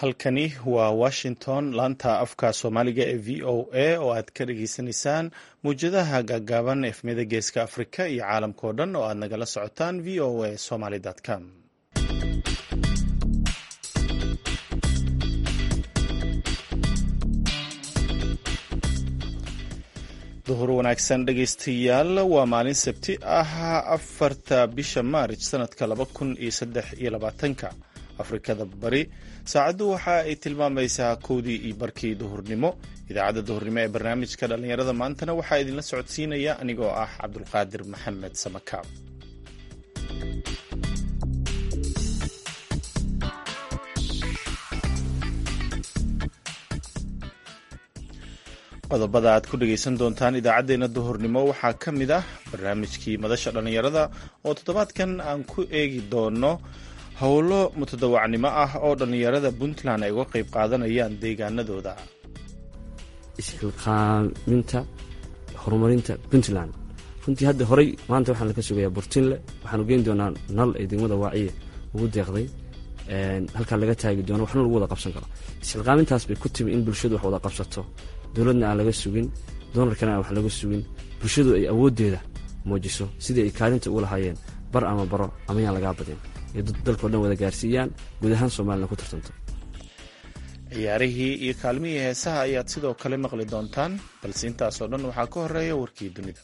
halkani waa washington laanta afka soomaaliga ee v o a oo aad ka dhageysanaysaan mawjadaha gaagaaban efmiyada geeska afrika iyo caalamkao dhan oo aad nagala socotaan v o a somaly com duhur wanaagsan dhegaystayaal waa maalin sabti ah afarta bisha maarij sanadka laba kun iyo saddex iyo labaatanka afrikada bari saacaddu waxa ay tilmaamaysaa kowdii iyo barkii duhurnimo idaacadda duhurnimo ee barnaamijka dhallinyarada maantana waxaa idinla socodsiinaya anigoo ah cabdulqaadir maxamed samakaab qodobada aad ku dhegaysan doontaan idaacaddeenna duhurnimo waxaa ka mid ah barnaamijkii madasha dhallinyarada oo toddobaadkan aan ku eegi doono howlo mutadawacnimo ah oo dhallinyarada puntland ay uga qayb qaadanayaan deegaanadooda isxilqaaminta horumarinta puntland runtii hadda horey maanta waxaan laka sugayaa burtinle waxaanu geyn doonaa nal ay degmada waaciye ugu deeqday halkaa laga taagi doono waxna lagu wada qabsan karo isxilqaamintaas bay ku timi in bulshadu wax wada qabsato dowladna aan laga sugin doonarkana aan wax laga sugin bulshadu ay awooddeeda muujiso sidii ay kaalinta ugu lahaayeen bar ama baro ama yaan lagaa badin iyo dalkao dhan wada gaarsiiyaan guud ahaan soomaalina ku tartanto ciyaarihii iyo kaalmihii heesaha ayaad sidoo kale maqli doontaan balse intaasoo dhan waxaa ka horeeya warkii dunida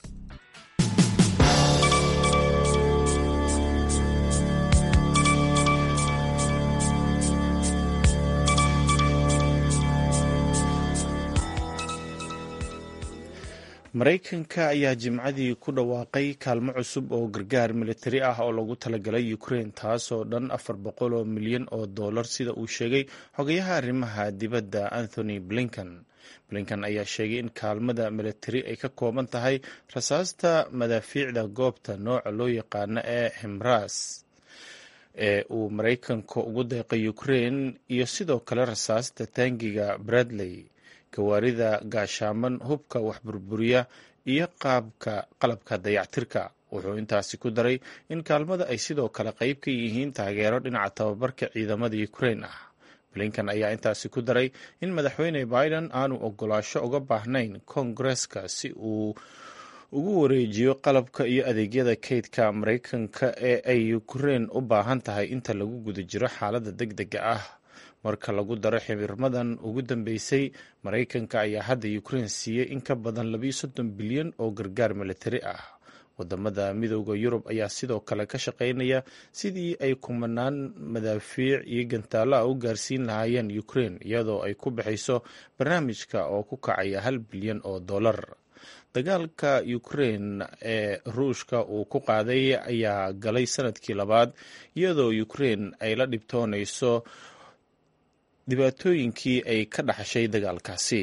maraykanka ayaa jimcadii ku dhawaaqay kaalmo cusub oo gargaar militari ah oo lagu talagalay ukraine taasoo dhan afar boqol oo milyan oo dollar sida uu sheegay xogayaha arrimaha dibadda anthony blinken blinken ayaa sheegay in kaalmada militari ay ka kooban tahay rasaasta madaafiicda goobta nooca loo yaqaano ee himras ee uu maraykanka ugu deeqay ukraine iyo sidoo kale rasaasta taangiga bradley gawaarida gaashaaman hubka waxburburiya iyo qaabka qalabka dayactirka wuxuu intaasi ku daray in kaalmada ay sidoo kale qayb ka yihiin taageero dhinaca tababarka ciidamada ukraine ah blinken ayaa intaasi ku daray in madaxweyne biden aanu ogolaasho uga baahnayn koongareska si uu ugu wareejiyo qalabka iyo adeegyada kaydka maraykanka ee ay ukraine u baahan tahay inta lagu guda jiro xaaladda deg dega ah marka lagu daro xibirmadan ugu dambeysay maraykanka ayaa hadda ukraine siiyey in ka badan labiyo soddon bilyan oo gargaar militari ah wadamada midooda yurub ayaa sidoo kale ka shaqeynaya sidii ay kumanaan madaafiic iyo gantaalo ah u gaarsiin lahaayeen ukraine iyadoo ay ku baxayso barnaamijka oo ku kacaya hal bilyan oo dollar dagaalka ukraine ee ruushka uu ku qaaday ayaa galay sanadkii labaad iyadoo ukraine ay la dhibtoonayso dhibaatooyinkii ay ka dhaxashay dagaalkaasi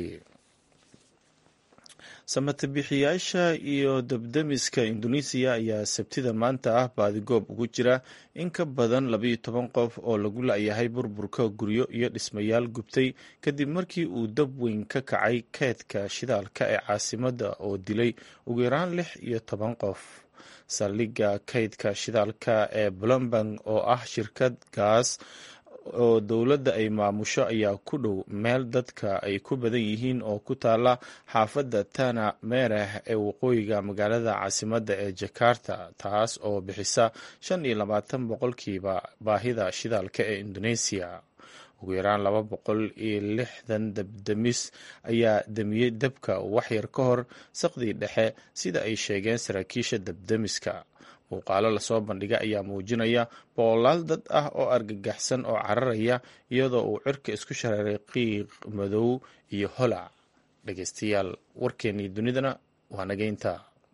samatabixiyaasha iyo dabdamiska indonesiya ayaa sabtida maanta ah baadigoob ugu jira in ka badan labayo toban qof oo lagu la-yahay burburka guryo iyo dhismayaal gubtay kadib markii uu dab weyn ka kacay keedka shidaalka ee caasimadda oo dilay ugu yaraan lix iyo toban qof saldhigga kaydka shidaalka ee blombang oo ah shirkad gaas oo dowladda ay maamusho ayaa ku dhow meel dadka ay ku badan yihiin oo ku taala xaafadda tana mereh ee waqooyiga magaalada caasimadda ee jakarta taas oo bixisa shan iyo labaatan boqolkiiba baahida shidaalka ee indoneesiya ugu yaraan laba boqol iyo lixdan dabdamis ayaa damiyey dabka waxyar ka hor saqdii dhexe sida ay sheegeen saraakiisha dabdamiska muuqaalo lasoo bandhiga ayaa muujinaya boqolaal dad ah oo argagaxsan oo cararaya iyadoo uu cirka isku shareeray qiiq madow iyo holac dhegeystayaal warkeennii dunidana waa nageynta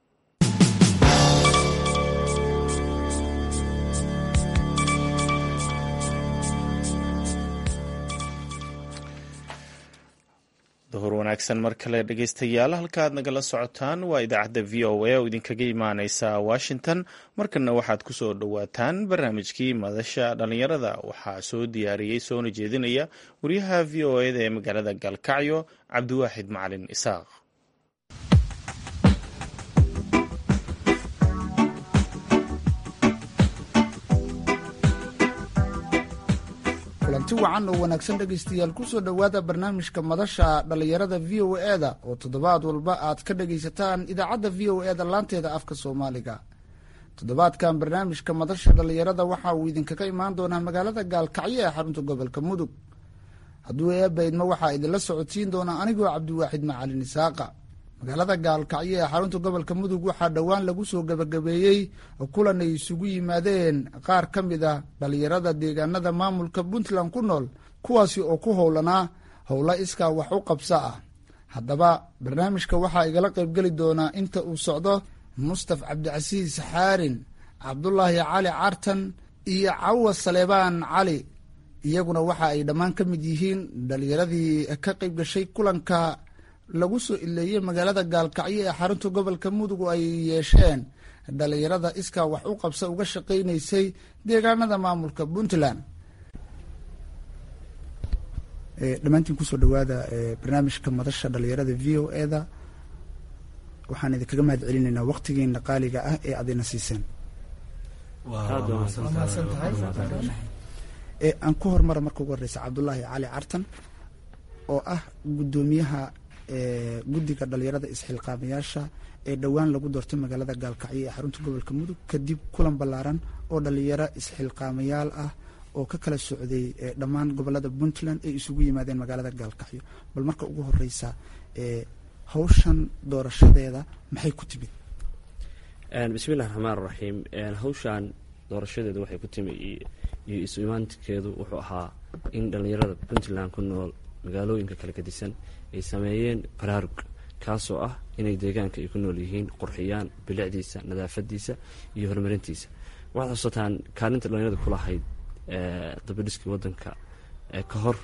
duhur wanaagsan mar kale dhegeystayaal halkaaad nagala socotaan waa idaacadda v o a oo idinkaga imaaneysa washington markana waxaad ku soo dhowaataan barnaamijkii madasha dhallinyarada waxaa soo diyaariyey soona jeedinaya wariyaha v o eda ee magaalada galkacyo cabdiwaaxid macalin isaaq kulanti wacan oo wanaagsan dhegaystayaal kusoo dhowaada barnaamijka madasha dhallinyarada v o e-da oo toddobaad walba aad ka dhagaysataan idaacadda v o e-da laanteeda afka soomaaliga toddobaadkan barnaamijka madasha dhallinyarada waxa uu idinkaga imaan doonaa magaalada gaalkacyo ee xarunta gobolka mudug hadduu eebaydma waxaa idinla socodsiin doonaa anigoo cabdiwaaxid macalin isaaqa magaalada gaalkacyo ee xarunta gobolka mudug waxaa dhowaan lagu soo gebagabeeyey kulan ay isugu yimaadeen qaar ka mid a dhallinyarada deegaanada maamulka puntland ku nool kuwaasi oo ku howlanaa howlo iskaa wax u qabso ah haddaba barnaamijka waxaa igala qaybgeli doonaa inta uu socdo mustaf cabdicasiis xaarin cabdulaahi cali cartan iyo cawa saleebaan cali iyaguna waxa ay dhammaan ka mid yihiin dhallinyaradii ka qayb gashay kulanka lagu soo ileeyey magaalada gaalkacyo ee xarunta gobolka mudug oo ay yeesheen dhallinyarada iskaa wax u qabsa uga shaqaynaysay deegaanada maamulka puntland dhammaantiin kusoo dhawaada barnaamijka madasha dhallinyarada v o e da waxaan idinkaga mahad celinaynaa waqtigiina qaaliga ah ee aad ina siiseen aan ku hormara marka ugu horeysa cabdulaahi cali cartan oo ah guddoomiyaha guddiga dhalinyarada isxilqaamayaasha ee dhowaan lagu doortay magaalada gaalkacyo ee xarunta gobolka mudug kadib kulan ballaaran oo dhalinyaro isxilqaamayaal ah oo ka kala socday dhammaan gobolada puntland ay isugu yimaadeen magaalada gaalkacyo bal marka ugu horeysa hawshan doorashadeeda maxay ku timid bismillahi raxmaan raxiim hawshan doorashadeeda waxay ku timi iyo isu imaankeedu wuxuu ahaa in dhallinyarada puntland ku nool magaalooyinka kala gedisan ay sameeyeen baraarug kaasoo ah inay deegaanka ay ku nool yihiin qurxiyaan bilicdiisa nadaafadiisa iyo horumarintiisa waxaad xusataan kaalinta dhallinyarada ku lahayd dabadhiskii wadanka ka hor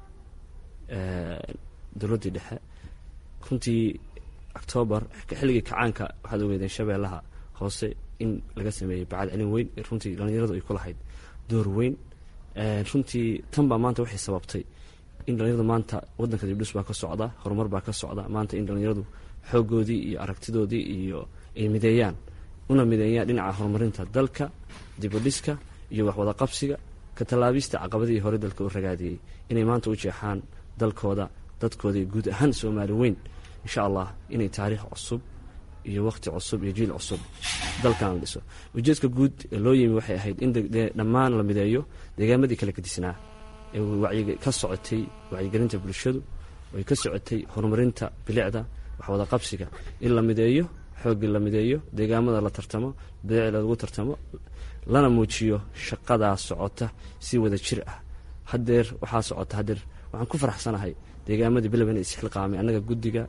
dowladdii dhexe runtii octoobar xilligii kacaanka waxaad ogeedeen shabeellaha hoose in laga sameeyey bacad celin weyn runtii dhallinyaradu ay ku lahayd door weyn runtii tan baa maanta waxay sababtay in dhallinyaradu maanta wadanka dibdhis baa ka socda horumar baa ka socda maanta in dhallinyaradu xoogoodii iyo aragtidoodii iyo ay mideeyaan una mideeyaan dhinaca horumarinta dalka dibadhiska iyo waxwada qabsiga ka tallaabista caqabadihii hore dalka u ragaadiyey inay maanta u jeexaan dalkooda dadkooda iyo guud ahaan soomaali weyn insha allah inay taariikh cusub iyo waqti cusub iyo jiil cusub dalkan la dhiso ujeedka guud ee loo yimi waxay ahayd in dhammaan la mideeyo deegaamadii kala gedisnaa ee ka socotay wacyigelinta bulshadu ay ka socotay horumarinta bilicda waxwada qabsiga in la mideeyo xooggii la mideeyo deegaamada la tartamo bilicda lagu tartamo lana muujiyo shaqadaa socota si wada jir ah hadeer waxaa socota hadeer waxaan ku faraxsanahay deegaamadii bilowna isxilqaamay annaga guddiga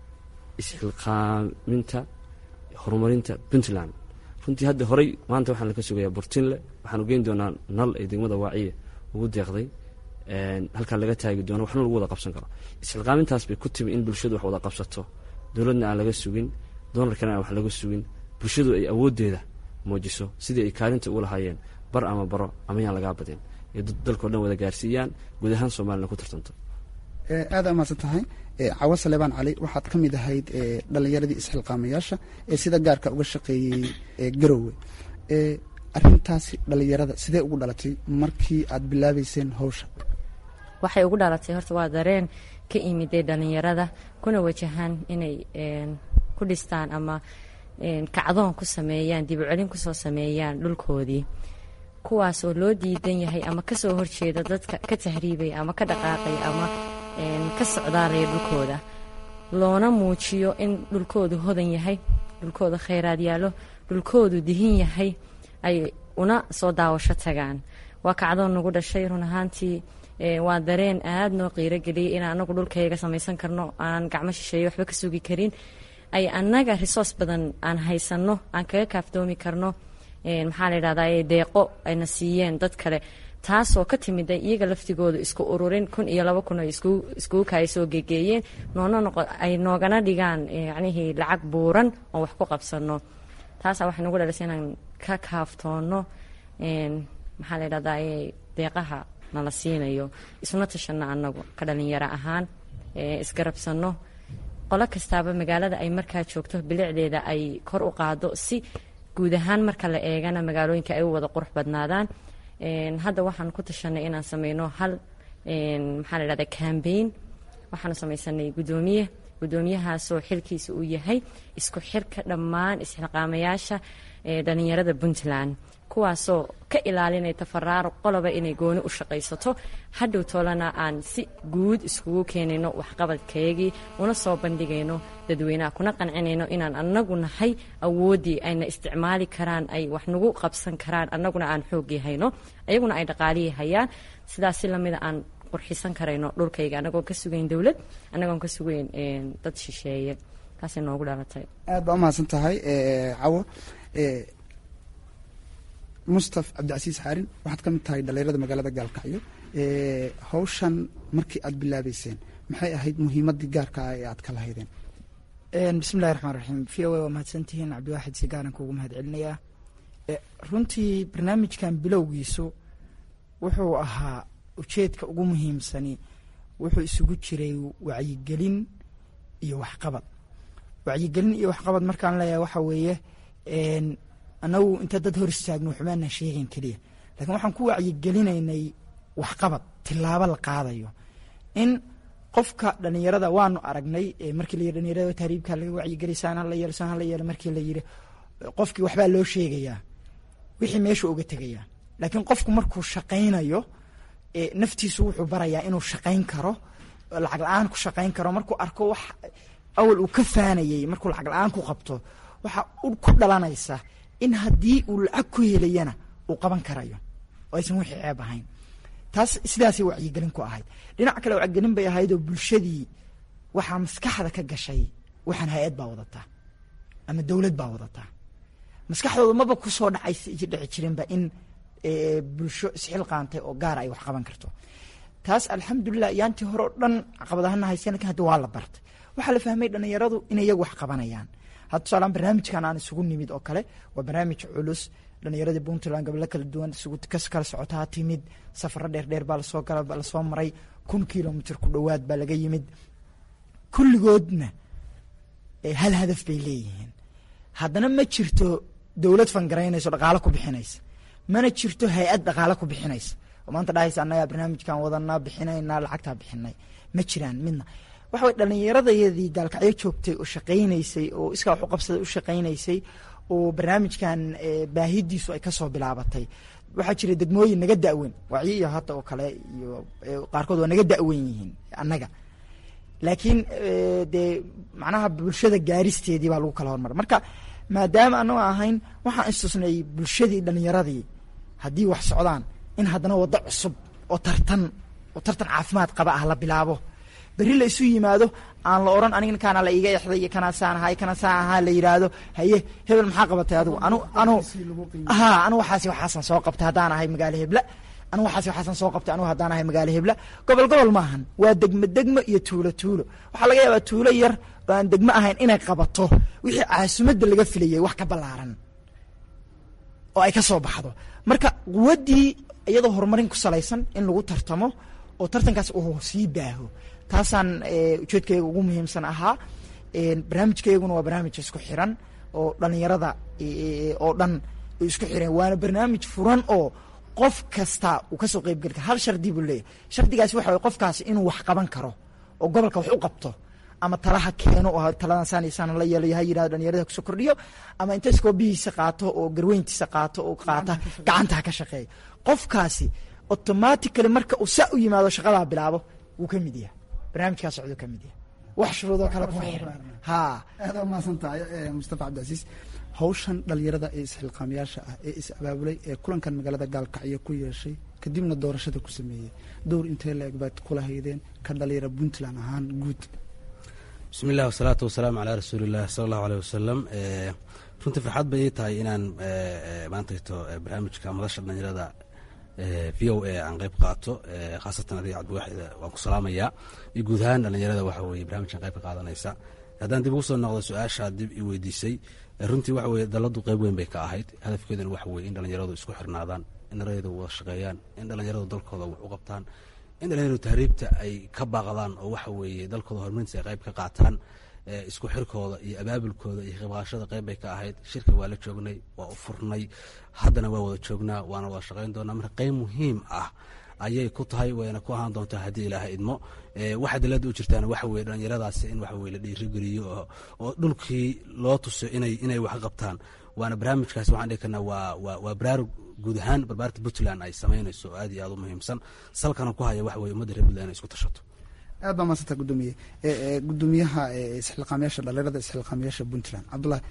isxilqaaminta horumarinta puntland runtii hadda horey maanta waxaan laka sugayaa burtinle waxaanu geyn doonaa nal ee degmada waaciye ugu deeqday halkaa laga taagi doono waxna lagu wada qabsan karo isxilqaamintaas bay ku timi in bulshadu wax wada qabsato dowladna aan laga sugin doonarkana aan wax laga sugin bulshadu ay awooddeeda muujiso sidii ay kaalinta ugu lahaayeen bar ama baro ama yaan lagaa badin ee dalkao dhan wada gaarsiiyaan guud ahaan soomaalina ku tartanto aada amaadsan tahay cawo saleebaan cali waxaad ka mid ahayd dhalinyaradii isxilqaamayaasha ee sida gaarka uga shaqeeyey garowe arintaasi dhalinyarada sidee ugu dhalatay markii aad bilaabeyseen hawsha waxay ugu dhalatay horta waa dareen ka imiday dhalinyarada kuna wajahaan inay ku dhistaan ama kacdoon ku sameeyaan dib u celin kusoo sameeyaan dhulkoodii kuwaas oo loo diidan yahay ama kasoo horjeeda dadka ka tahriibaya ama ka dhaqaaqaya ama ka socdaalaya dhulkooda loona muujiyo in dhulkoodu hodan yahay dhulkooda khayraad yaallo dhulkoodu dihin yahay ay una soo daawasho tagaan waa kacdoon nagu dhashay run ahaantii waa dareen aada noo qiirogeliyay in anagu dhulkayga samaysan karno aan gacmo shisheeye waxba ka sugi karin ay annaga resource badan aan haysanno aan kaga kaaftoomi karno maxaa la yidhahdaa deeqo ayna siiyeen dad kale taasoo ka timida iyaga laftigooda isku ururin kun iyo laba kun ay iskugu kaaya soo gegeeyeen noona noqo ay noogana dhigaan yacnihii lacag buuran oo wax ku qabsano taasaa waxay nagu dhalisay inaan ka kaaftoono maxaa la yidhahdaa deeqaha nala siinayo isuna tashanno annagu ka dhalinyaro ahaan isgarabsanno qolo kastaaba magaalada ay markaa joogto bilicdeeda ay kor u qaado si guud ahaan marka la eegana magaalooyinka ay u wada qurux badnaadaan hadda waxaan ku tashanay inaan sameyno hal maxaa la dhahda cambaign waxaanu samaysanay guddoomiye guddoomiyahaasoo xilkiisa uu yahay isku xirka dhammaan isxilqaamayaasha dhalinyarada puntland kuwaasoo ka ilaalinaya tafaraaro qoloba inay gooni u shaqaysato hadhow toolana aan si guud iskugu keenayno waxqabadkayagii una soo bandhigayno dadweynaha kuna qancinayno inaan anagu nahay awooddii ayna isticmaali karaan ay wax nagu qabsan karaan annaguna aan xooggii hayno ayaguna ay dhaqaalihii hayaan sidaas si lamida aan qurxisan karayno dhulkayga annagoon ka sugayn dowlad annagoon ka sugayn dad shisheeye taasay noogu dhalatay aad baa umahadsan tahay cawo mustaf cabdicasiis xaarin waxaad ka mid tahay dhalinyarada magaalada gaalkacyo hawshan markii aad bilaabeyseen maxay ahayd muhiimadii gaarka ah ee aad ka lahaydeen bismillahi raxmaan raxiim v o a waa mahadsantihiin cabdiwaaxid si gaaran kuugu mahad celinayaa runtii barnaamijkan bilowgiisu wuxuu ahaa ujeedka ugu muhiimsani wuxuu isugu jiray wacyigelin iyo waxqabad wacyigelin iyo waxqabad markaan leeyahay waxa weeye annagu inta dad hor istaagno waxbaanaan sheegayn keliya lakiin waxaan ku wacyigelinaynay waxqabad tilaabo la qaadayo in qofka dhalinyarada waanu aragnay markii la yiri dhalinyarada tahriibka laga wacyigeliy saan hala yeelo saan hala yeelo markii la yiri qofkii waxbaa loo sheegayaa wixii meesha uga tegayaa laakiin qofku markuu shaqaynayo naftiisu wuxuu barayaa inuu shaqayn karo lacag la-aan ku shaqayn karo markuu arko wax awal uu ka faanayey markuu lacag la-aan ku qabto waxa ku dhalanaysa in haddii uu lacag ku helayana uu qaban karayo oo aysan wixii ceeb ahayn taas sidaasay wacyigelin ku ahayd dhinac kale wacyigelin bay ahayd oo bulshadii waxaa maskaxda ka gashay waxaan hay-ad baa wadataa ama dowlad baa wadataa maskaxdooda maba kusoo dhacay dhici jirinba in bulsho isxilqaantay oo gaara ay wax qaban karto taas alxamdulilah yaantii hore oo dhan caqabadahana haysan lakin hadda waa la bartay waxaa la fahmay dhalinyaradu inay iyagu wax qabanayaan hadda tusaalaan barnaamijkan aan isugu nimid oo kale waa barnaamij culus dhalinyaradii puntland gobolo kala duwan isugu kas kala socotaa timid safaro dheer dheer baa lasoo gala lasoo maray kun kilomitr ku dhowaad baa laga yimid kulligoodna hal hadaf bay leeyihiin haddana ma jirto dowlad fangaraynayso dhaqaalo ku bixinaysa mana jirto hay-ad dhaqaalo ku bixinaysa oo maanta dhahaysa annagaa barnaamijkan wadanaa bixinaynaa lacagtaa bixinay ma jiraan midna waxa way dhalinyaradayadii gaalkacyo joogtay oo shaqaynaysay oo iskaa wax u qabsaday u shaqaynaysay oo barnaamijkan baahidiisu ay kasoo bilaabatay waxaa jira degmooyin naga da-weyn wacyi iyo hadda oo kale iyo qaarkood waa naga da-weyn yihiin annaga laakiin dee macnaha bulshada gaaristeedii baa lagu kala hormara marka maadaama anagoo ahayn waxaan istusnay bulshadii dhalinyaradii haddii wax socdaan in haddana waddo cusub oo tartan oo tartan caafimaad qaba ah la bilaabo berri la isu yimaado aan la oran aniga kaana la iga exday iyo kanaa saan ahaa kana saan ahaa la yidhaahdo haye hebel maxaa qabatay adigu anu anu ha anu waxaasi waxaasan soo qabtay haddaan ahay magaalo hebla anu waxaasi waxaasan soo qabtay anu haddaan ahay magaalo hebla gobol gobol maahan waa degmo degmo iyo tuulo tuulo waxaa laga yaabaa tuulo yar oo aan degmo ahayn inay qabato wixii caasimadda laga filayay wax ka ballaaran oo ay ka soo baxdo marka quwaddii iyadoo horumarin ku salaysan in lagu tartamo oo tartankaas uu sii baaho taasaan ujeedkayga ugu muhiimsan ahaa barnaamijkayguna waa barnaamij isku xiran oo dhalinyarada oo dhan isku xiran waana barnaamij furan oo qof kasta uu kasoo qeybgeli kara hal shardi buu leeyahy shardigaasi waxa way qofkaasi inuu wax qaban karo oo gobolka wax u qabto ama talaha keeno oo taladan saan iyo saan la yeelayo ha yidhahdo dhalinyarada kusoo kordhiyo ama inta iskoobihiisa qaato oo garweyntiisa qaato oo qaata gacantaha ka shaqeeya qofkaasi automatically marka uu saa u yimaado shaqadaa bilaabo wuu ka mid yahay barnaamijkaa socduu ka mid yahay wax shuruudoo kale kuma xiran ha aad aa mahadsan tahay mustafa cabdicasiis hawshan dhalinyarada ee isxilqaamayaasha ah ee is abaabulay ee kulankan magaalada gaalkacyo ku yeeshay kadibna doorashada ku sameeyey dowr intee la eg baad kula haydeen ka dhalinyara puntland ahaan guud bismi illah wasalaatu wasalaamu calaa rasuuliillah sala allahu aleyh wasalam runtii farxad bay ii tahay inaan maantayto barnaamijka madasha dhalinyarada v o a aan qeyb qaato khaasatan adiga cabdiwaaxid waan ku salaamayaa iyo guud ahaan dhalinyarada waxa weye barnamijkan qayb ka qaadanaysa haddaan dib ugu soo noqdo su-aashaa dib i weydiisay runtii waxa weye daladu qeyb weyn bay ka ahayd hadafkeeduna waxa weye in dhalinyaradu isku xirnaadaan in dhalinyaradu wada shaqeeyaan in dhalinyaradu dalkooda wax u qabtaan in dhalinyaradu tahriibta ay ka baaqdaan oo waxa weeye dalkooda horumarintiisa ay qayb ka qaataan isku xirkooda iyo abaabulkooda iyo qaybqaashada qayb bay ka ahayd shirka waa la joognay waa u furnay haddana waa wada joognaa waana wada shaqayn doonaa marka qayb muhiim ah ayay ku tahay wayna ku ahaan doontaa haddii ilaaha idmo waxa dilada u jirtaan waxa weye dhalinyaradaasi in waxa weye la dhiirigeliyo oo dhulkii loo tuso inay inay wax qabtaan waana barnaamijkaasi waxaan dhihi karnaa waa waa waa baraarug guud ahaan barbaarta puntland ay samaynayso oo aad iyo aad u muhiimsan salkana ku haya waxa weye ummadda reer puntland inay isku tashato aad baa maasanta gudoomiye gudoomiyaha isxilqaamyaasha dhalinyarada isxilqaamyaasha puntland cabdullahi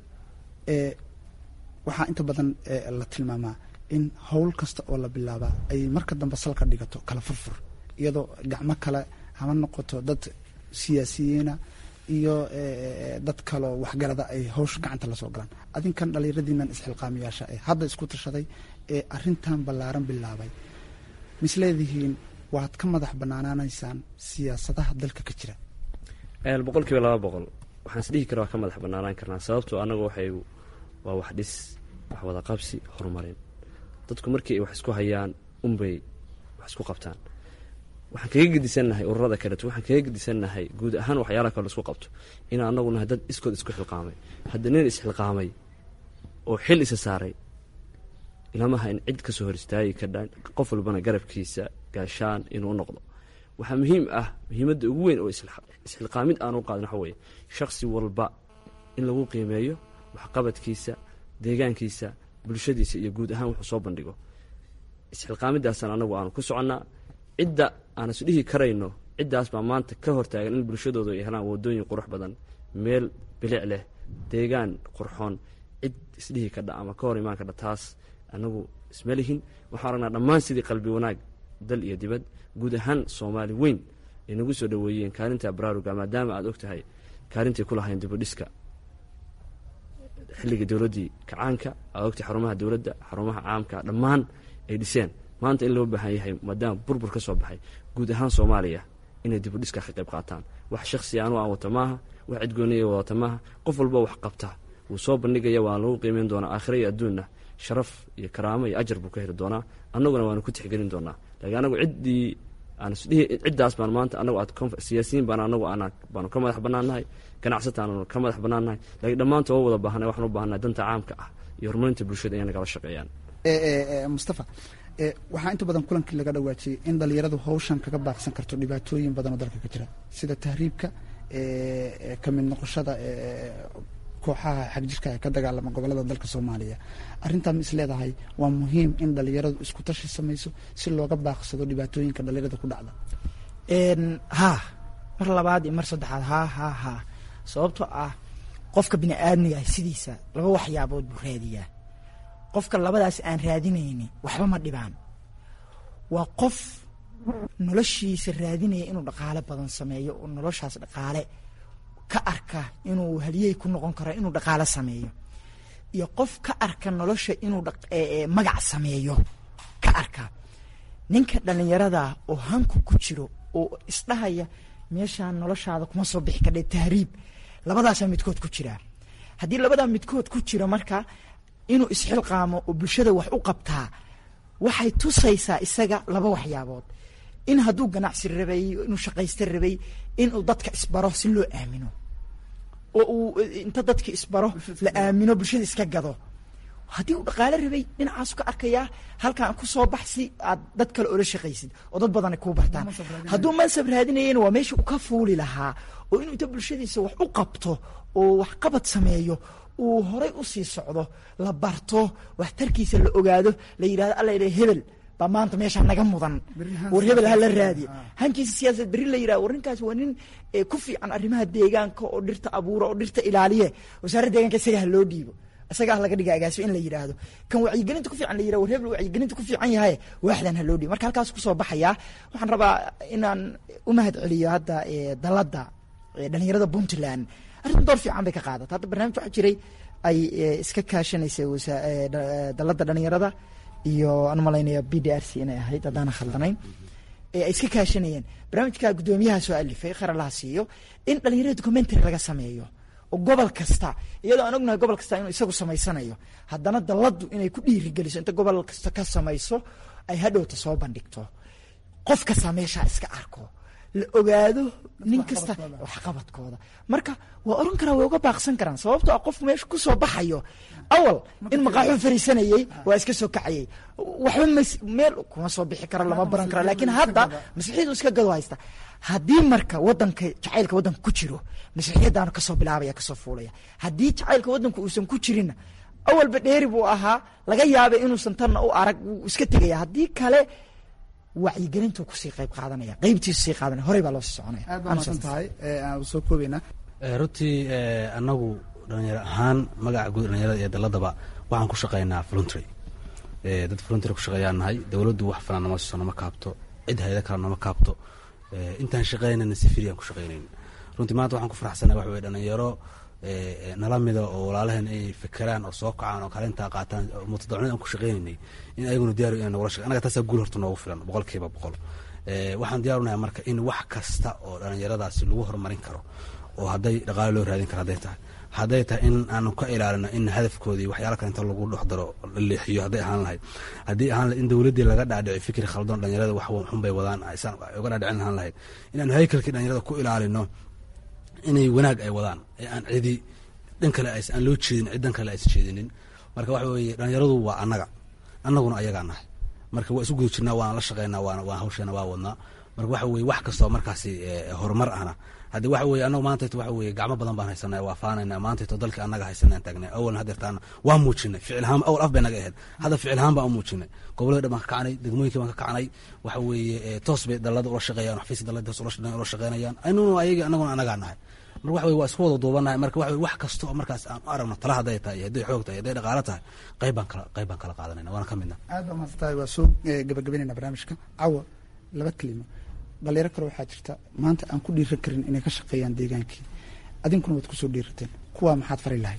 waxaa inta badan la tilmaamaa in howl kasta oo la bilaabaa ay marka dambe salka dhigato kala furfur iyadoo gacmo kale hama noqoto dad siyaasiyiina iyo dad kaloo waxgarada ay hawsha gacanta lasoo galaan adinkan dhalinyaradiinan isxilqaamiyaasha ee hadda isku tashaday ee arintan ballaaran bilaabay misleedihiin waad ka madax banaanaanaysaan siyaasadaha dalka ka jira boqol kiiba laba boqol waxaan isdhihi kara waa ka madax banaanaan karnaa sababtoo anagu waxay waa wax dhis wax wada qabsi horumarin dadku markii ay wax isku hayaan unbay wax isku qabtaan waxaan kaga gedisannahay ururada kaleeto waxaan kaga gedisannahay guud ahaan waxyaalaha kale isku qabto inaan anagu nahay dad iskood isku xilqaamay hadda nin isxilqaamay oo xil isa saaray ilamaha in cid kasoo hor istaagi kadha qof walbana garabkiisa gaashaan inuu noqdo waxaa muhiim ah muhiimadda ugu weyn oo isxilqaamid aan u qaadin waxa weeye shakhsi walba in lagu qiimeeyo waxqabadkiisa deegaankiisa bulshadiisa iyo guud ahaan wuxuu soo bandhigo isxilqaamidaasaan anagu aanu ku soconnaa cidda aan isdhihi karayno ciddaas baa maanta ka hortaagan in bulshadooda ay helaan wadooyin qurux badan meel bilic leh deegaan qurxoon cid isdhihi kadha ama ka hor imaan kadha taas anagu isma lihin waxaan aragnaa dhammaan sidii qalbi wanaag dal iyo dibad guud ahaan soomaali weyn ay nagu soo dhaweeyeen kaalinta baraaruga maadaama aad og tahay kaalintay ku lahayn dibudhiska xilligii dowladdii kacaanka aad ogtahay xarumaha dowladda xarumaha caamka dhammaan ay dhiseen maanta in loo baahan yahay maadaama burbur ka soo baxay guud ahaan soomaaliya inay dibudhiska ka qayb qaataan wax shaksi anu aan wata maaha wax cidgooniya wadata maaha qof walba wax qabta wuu soo bandhigaya waan lagu qiimeyn doonaa aakhira iyo adduunna sharaf iyo karaamo iyo ajar buu ka heli doonaa annaguna waanu ku tixgelin doonaa laakiin anagu ciddii aan isdhihi ciddaas baan maanta anagu aad siyaasiyiin baan anagu aan baanu ka madax bannaannahay ganacsataanu ka madax bannaannahay laakiin dhammaanta oo wada baahnay waxaan u baahannahay danta caamka ah iyo horumarinta bulshada inay nagala shaqeeyaan mustafa waxaa inta badan kulankii laga dhawaajiyey in dhalinyaradu hawshan kaga baaqsan karto dhibaatooyin badan oo dalka ka jira sida tahriibka ka mid noqoshada kooxaha xagjirka ee ka dagaalama gobolada dalka soomaaliya arrintaa ma is leedahay waa muhiim in dhalinyaradu isku tashi samayso si looga baaqsado dhibaatooyinka dhalinyarada ku dhacda haa mar labaad iyo mar saddexaad haa haa haa sababtoo ah qofka bini aadmiga ah sidiisa laba waxyaabood buu raadiyaa qofka labadaas aan raadinayni waxba ma dhibaan waa qof noloshiisa raadinaya inuu dhaqaale badan sameeyo oo noloshaas dhaqaale ka arka inuu haliyey ku noqon karo inuu dhaqaale sameeyo iyo qof ka arka nolosha inuu magac sameeyo ka arka ninka dhalinyarada oo hanku ku jiro oo isdhahaya meeshaan noloshaada kuma soo bixi kadhe tahriib labadaasaa midkood ku jiraa haddii labadaa midkood ku jira marka inuu isxilqaamo oo bulshada wax u qabtaa waxay tusaysaa isaga laba waxyaabood in hadduu ganacsi rabay inuu shaqaysta rabay inuu dadka isbaro si loo aamino oo uu inta dadka isbaro la aamino bulshada iska gado haddii uu dhaqaale rabay dhinacaasu ka arkayaa halkaan ku soo bax si aad dad kale oola shaqaysid oo dad badan kuu bartaan hadduu mansab raadinayana waa meesha uu ka fuuli lahaa oo inuu inta bulshadiisa wax u qabto oo waxqabad sameeyo uu horay u sii socdo la barto waxtarkiisa la ogaado la yidhahdo alla yidhah hebel baa maanta meeshaa naga mudan war hebel ha la raadiya hankiisa siyaasad berri la yidhahdo war ninkaas waa nin ku fiican arrimaha deegaanka oo dhirta abuura oo dhirta ilaaliye wasaaradda deegaanka isaga ha loo dhiibo isagaa laga dhiga agaasio in la yidhaahdo kan wacyigelinta ku fiican la yidhahdo war hebel wacyigelinta ku fiican yahay waaxdan ha loo dhiibo marka halkaas kusoo baxayaa waxaan rabaa inaan u mahad celiyo hadda dalladda dhalinyarada puntland arrintan door fiican bay ka qaadata hadda barnaamij waxaa jiray ay iska kaashanaysay dalladda dhalinyarada iyo aan malaynaya b d r c inay ahayd haddaana khaldanayn ay iska kaashanayeen barnaamijka guddoomiyaha soo alifay kharalaha siiyo in dhalinyarada documentary laga sameeyo oo gobol kasta iyadoo aan ognahay gobol kasta inuu isagu samaysanayo haddana dalladdu inay ku dhiirigeliso inta gobol kasta ka samayso ay hadhowta soo bandhigto qof kastaa meeshaa iska arko la ogaado nin kasta waxqabadkooda marka waa oran karaa way uga baaqsan karaan sababtoo ah qof meesha kusoo baxayo awal in maqaaxuu fariisanayey waa iska soo kacayey waxba mas meel kuma soo bixi karo lama baran karo laakiin hadda maslaxiyadu iska gado haysta haddii marka wadanka jacaylka wadanka ku jiro maslaxiyadaanu kasoo bilaabaya kasoo fuulaya haddii jacaylka wadanka uusan ku jirinna awalba dheeri buu ahaa laga yaabay inuusan tanna u arag wuu iska tegaya haddii kale wacyigelintuu kusii qayb qaadanaya qeybtiisu sii qaadanaya horey baa loo sii soconaya aad baa masan tahay aan soo koobeynaa runtii anagu dhalinyaro ahaan magaca guud dhalinyarada iyo daladaba waxaan ku shaqeynaa voluntary dad voluntary ku shaqeeyaan nahay dowladdu wax falan nama siiso nama kaabto cid hayada kale nama kaabto intaan shaqeynayna si firiyan ku shaqeynayn runtii maanta waxaan ku faraxsanay waxa weye dhalinyaro nala mida oo walaalaheen ay fekeraan oo soo kacaan oo kaalintaa qaataan mutadawacnid aan ku shaqeynaynay in ayaguna diyaar inay nagula shaqe anaga taasaa guul horta noogu filan boqol kiiba boqol waxaan diyaarunahay marka in wax kasta oo dhalinyaradaasi lagu horumarin karo oo hadday dhaqaale loo raadin karo hadday tahay hadday tahay in aanu ka ilaalino in hadafkoodii waxyaala kale inta lagu dhex daro la leexiyo hadday ahaan lahayd haddii ahaan lahayd in dowladdii laga dhaadhici fikri khaldoon dhalinyarada wax xun bay wadaan aysan uga dhaadhicin ahaan lahayd inaanu haykalkii dhalinyarada ku ilaalino inay wanaag ay wadaan ee aan cidi dhan kale aan loo jeedin cid dhan kale aysan jeedinin marka waxa weeye dhalinyaradu waa annaga annaguna ayagaa nahay marka waa isu guda jirnaa waana la shaqeynaa waana waan hawsheena waa wadnaa marka waxa weye wax kastoo markaasi horumar ahna haddii waxa weye annagu maantayto waxa weye gacmo badan baan haysanay waa faanayna maantayto dalkii annaga haysanaan taagnay awalna hadeertaana waa muujinay ficil ahaan awal af bay naga ahayd hadda ficil ahaan baan u muujinay gobolada dhan baan ka kacnay degmooyinkii baan ka kacnay waxa weeye toos bay dalada ula shaqeeyaan xafiiska dalada toos ula shaqeynayaan anuguna ayagii annaguna annagaa nahay marka waxa weye waa isku wada duubanahay marka waxa wax kasta oo markaas aan u aragno tala hadday tahay iyo hadday xoog tahay hadday dhaqaalo tahay qayb baan kala qayb baan kala qaadanayna waana ka midna aad baa mahadsan tahay waa soo gabagabeynayna barnaamijka cawa laba kelimo dhalinyaro kale waxaa jirta maanta aan ku dhiiran karin inay ka shaqeeyaan deegaankii adinkuna waad kusoo dhiirateen kuwaa maxaad fari lahayd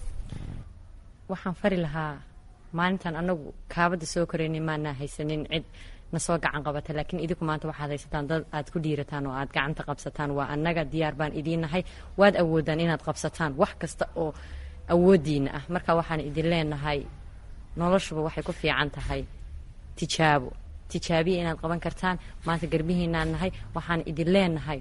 waxaan fari lahaa maalintan anagu kaabada soo koreynay maanaa haysanin cid nasoo gacan qabata laakiin idinku maanta waxaad haysataan dad aad ku dhiirataan oo aad gacanta qabsataan waa annaga diyaar baan idiin nahay waad awoodaan inaad qabsataan wax kasta oo awoodiina ah marka waxaan idin leenahay noloshuba waxay ku fiican tahay tijaabo tijaabiya inaad qaban kartaan maanta garbihiinaan nahay waxaan idin leenahay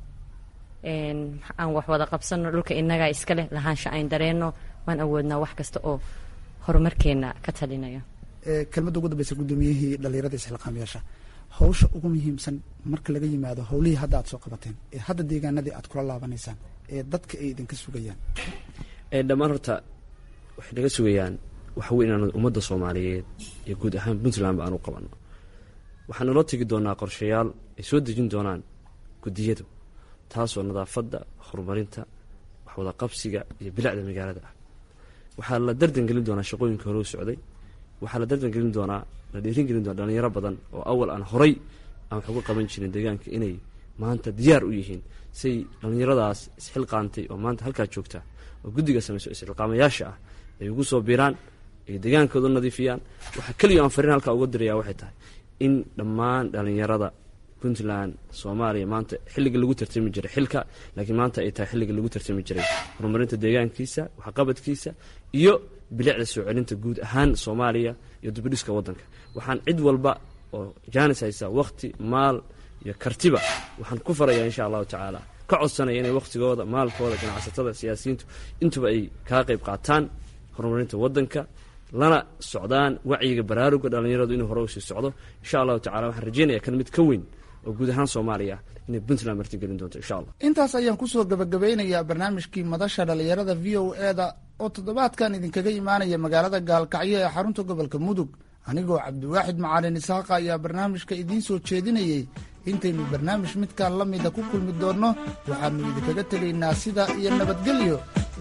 aan wax wada qabsano dhulka inagaa iska leh lahaansha ayn dareenno waan awoodnaa wax kasta oo horumarkeena ka talinaya kelmadda ugu dambeysa guddoomiyihii dhalinyarada isxilqaamayaasha hawsha ugu muhiimsan marka laga yimaado howlihii hadda aad soo qabateen ee hadda deegaanadii aad kula laabanaysaan ee dadka ay idinka sugayaan dhammaan horta waxay naga sugayaan waxa wey inaan ummadda soomaaliyeed iyo guud ahaan puntland ba aan u qabanno waxaan naloo tegi doonaa qorshayaal ay soo dejin doonaan guddiyadu taasoo nadaafadda horumarinta waxwada qabsiga iyo bilicda magaalada ah waxaa la dardan gelin doonaa shaqooyinka hore u socday waxaa la dardan gelin doonaa la dhiirin gelin doonaa dhalinyaro badan oo awal aan horay aan wax uga qaban jirin deegaanka inay maanta diyaar u yihiin say dhallinyaradaas isxilqaantay oo maanta halkaa joogta oo guddiga samayso isxilqaamayaasha ah ay ugu soo biiraan ay deegaankooda nadiifiyaan waxaa keliya aan fariin halkaa uga diraya waxay tahay in dhammaan dhallinyarada puntland soomaaliya maanta xilliga lagu tartami jiray xilka laakiin maanta ay tahay xilliga lagu tartami jiray horumarinta deegaankiisa waxqabadkiisa iyo bilicda soo celinta guud ahaan soomaaliya iyo dubidhiska waddanka waxaan cid walba oo jaanis haysa wakhti maal iyo kartiba waxaan ku farayaa insha allahu tacaala ka codsanaya inay wakhtigooda maalkooda ganacsatada siyaasiyiintu intuba ay kaga qayb qaataan horumarinta waddanka lana socdaan wacyiga baraaruga dhallinyaradu inuu hore usii socdo insha allahu tacala waxaan rajeynaya kan mid ka weyn oo guud ahaan soomaaliya inay puntland martigelin doonto insha allah intaas ayaan kusoo gabagabeynayaa barnaamijkii madasha dhalinyarada v o eda oo toddobaadkan idinkaga imaanaya magaalada gaalkacyo ee xarunta gobolka mudug anigoo cabdiwaaxid macalin isaaqa ayaa barnaamijka idiin soo jeedinayey intaynu barnaamij midkan la mida ku kulmi doonno waxaanu idinkaga tegaynaa sida iyo nabadgelyo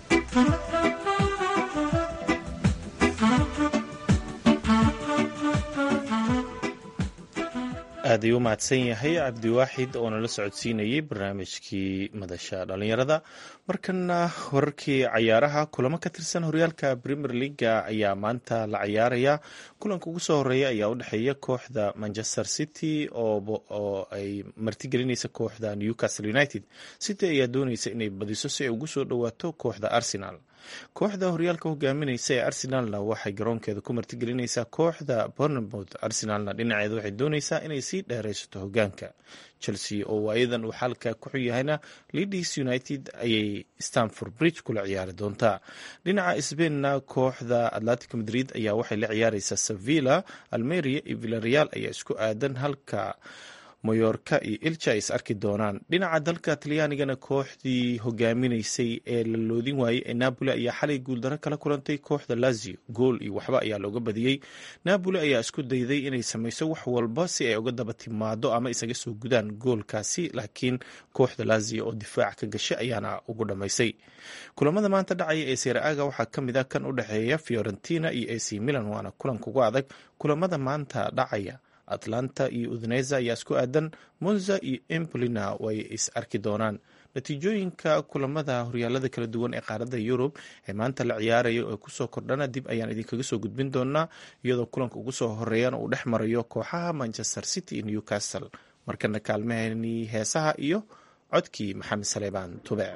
aad ayuu u mahadsan yahay cabdiwaaxid oo nala socodsiinayey barnaamijkii madasha dhalinyarada markana wararkii cayaaraha kulamo ka tirsan horyaalka premier leaga ayaa maanta la cayaaraya kulanka ugu soo horeeya ayaa u dhexeeya kooxda manchester city oo ay martigelinaysa kooxda newcastle united city ayaa dooneysa inay badiso si ay ugu soo dhowaato kooxda arsenal kooxda horyaalka hogaaminaysa ee arsenalna waxay garoonkeeda ku martigelinaysaa kooxda bournemouth arsenalna dhinaceeda waxay doonaysaa inay sii dheeraysato hogaanka chelsea oo waayadan uu xalka ku xun yahayna leeds united ayay stanford bridge kula ciyaari doontaa dhinaca sbainna kooxda atlantic madrid ayaa waxay la ciyaareysaa sevilla almeria iyo villareal ayaa isku aadan halka mayorka iyo ilja ay is arki doonaan dhinaca dalka talyaanigana kooxdii hogaaminaysay ee la loodin waayey ee napoli ayaa xalay guuldaro kala kulantay kooxda lazio gool iyo waxba ayaa looga badiyey napoli ayaa isku dayday inay sameyso wax walba si ay uga daba timaado ama isaga soo gudaan goolkaasi laakiin kooxda lazio oo difaac ka gashay ayaana ugu dhammaysay kulamada maanta dhacaya ee seera-aga waxaa ka mid a kan u dhexeeya fiorentina iyo ac milan waana kulanka ugu adag kulamada maanta dhacaya atlanta iyo udneza ayaa isku aadan monza iyo empolina way is arki doonaan natiijooyinka kulamada horyaalada kala duwan ee qaaradda yurub ee maanta la ciyaarayo ee kusoo kordhana dib ayaan idinkaga soo gudbin doonaa iyadoo kulanka ugu soo horeeyana uu dhex marayo kooxaha manchester city iyo newcastle markana kaalmahani heesaha iyo codkii maxamed saleebaan tube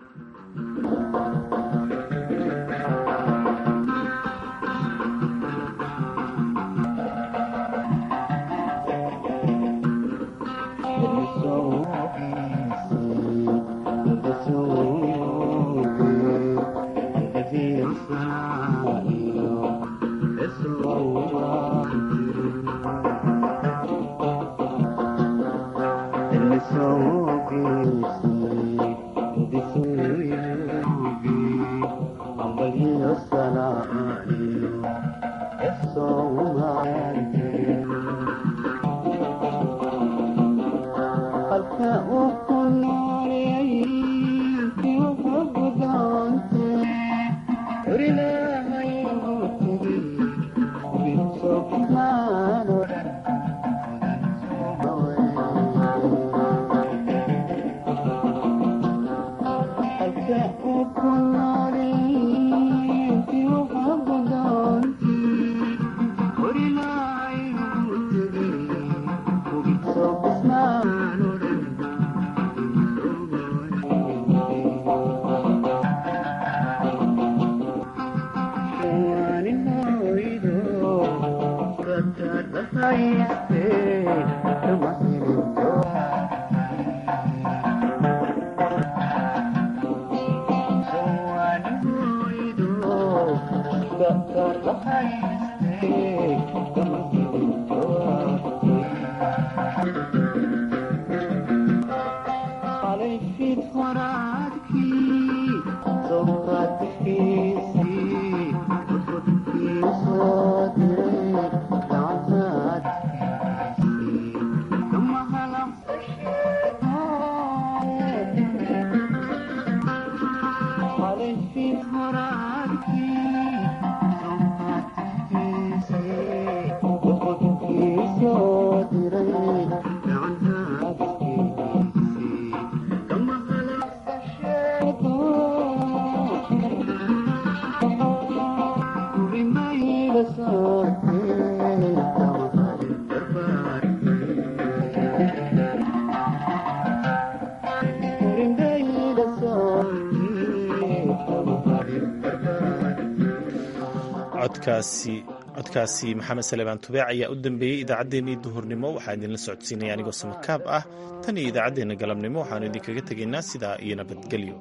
codkaasi maxamed salebaan tubeec ayaa u dambeeyey idaacaddeenii duhurnimo waxaa idinla socodsiinaya anigoo samakaab ah tan iyo idaacaddeenna galabnimo waxaanu idinkaga tegaynaa sidaa iyo nabadgelyo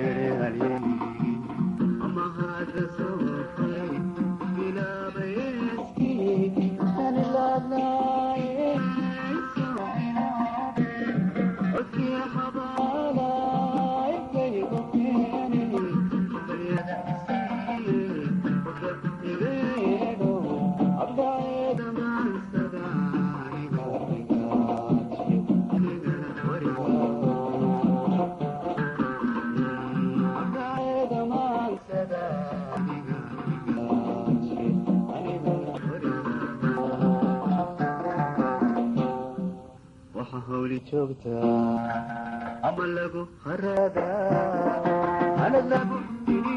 Ama hada soo fay, bila bayan joogtaa ama lagu haraadaa anad lagu